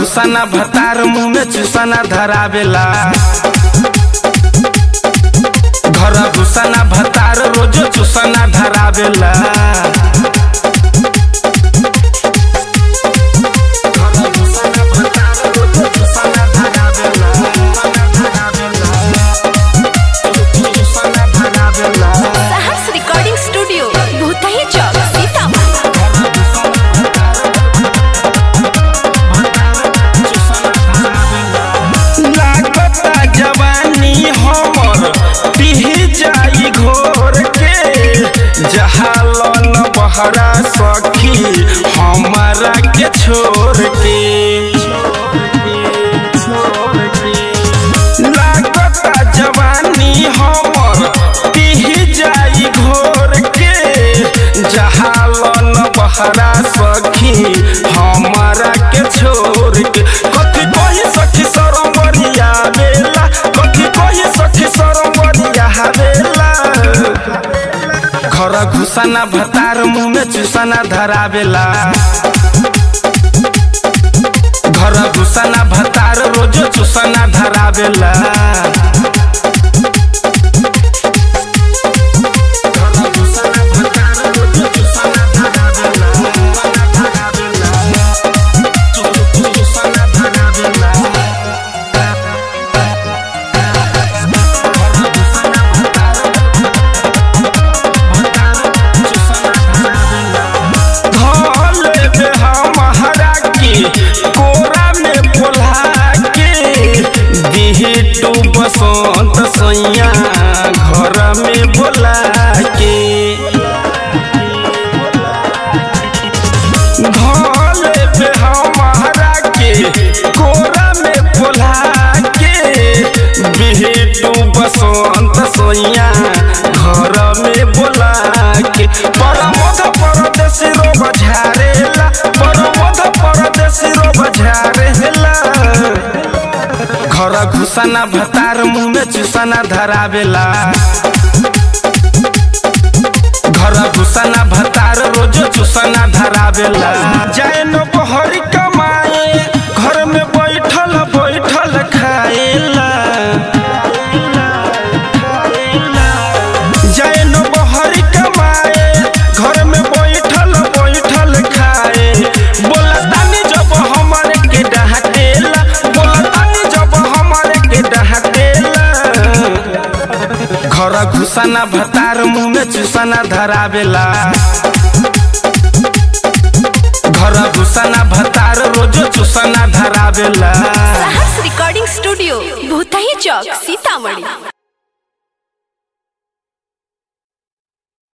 घुसाना भतार मुंह में चुसाना धरावेला घर घुसाना भतार रोजो चुसाना धरावेला घर घुसाना भतार रोजो चुसाना धरावेला चुसाना धरावेला सहर्ष रिकॉर्डिंग स्टूडियो भूतही चौक सीतामढ़ी लागता जवानी हमर पिह जाई घोर के जहालन बहरा सखी हमारा के छोड़ के लागता जवानी हमर पिह जाई घोर के जहालन बहरा सखी हमारा के छोड़ के कथी कही सखी सरमरिया बेला कथी कही सखी सरमरिया बेला घर घुसाना भतार मुंह में चुसाना धरावेला घर घुसाना भतार रोजो चुसाना धरावेला घर घुसाना भतार रोजो चुसाना धरावेला चुसाना धरावेला घर घुसाना भतार धले बे हमारा के कोरा में बोला के दिही टू बसंत सैया घर में बोला के धले बे हमारा के कोरा में बोला के बिहेटू बसंत सैया घर में बोला के परमोध परदेसी रोब झारेला परमोध परदेसी रोब झारेला घर घुसाना भतार मुंह में चुसाना धरावेला घर घुसाना भतार रोजो चुसाना धरावेला जाए न बहरी कमाए घर में बैठल बैठल खाएला जाए न बहरी कमाए घर में बैठल बैठल खाए बोला तानी जब हमारे के डहाटेला बोला तानी जब हमारे के डहाटेला घर घुसाना भतार मुंह में चुसाना धरावेला घर घुसाना भतार रोजो चुसाना धरावेला सहर्ष रिकॉर्डिंग स्टूडियो भूतही चौक सीतामढ़ी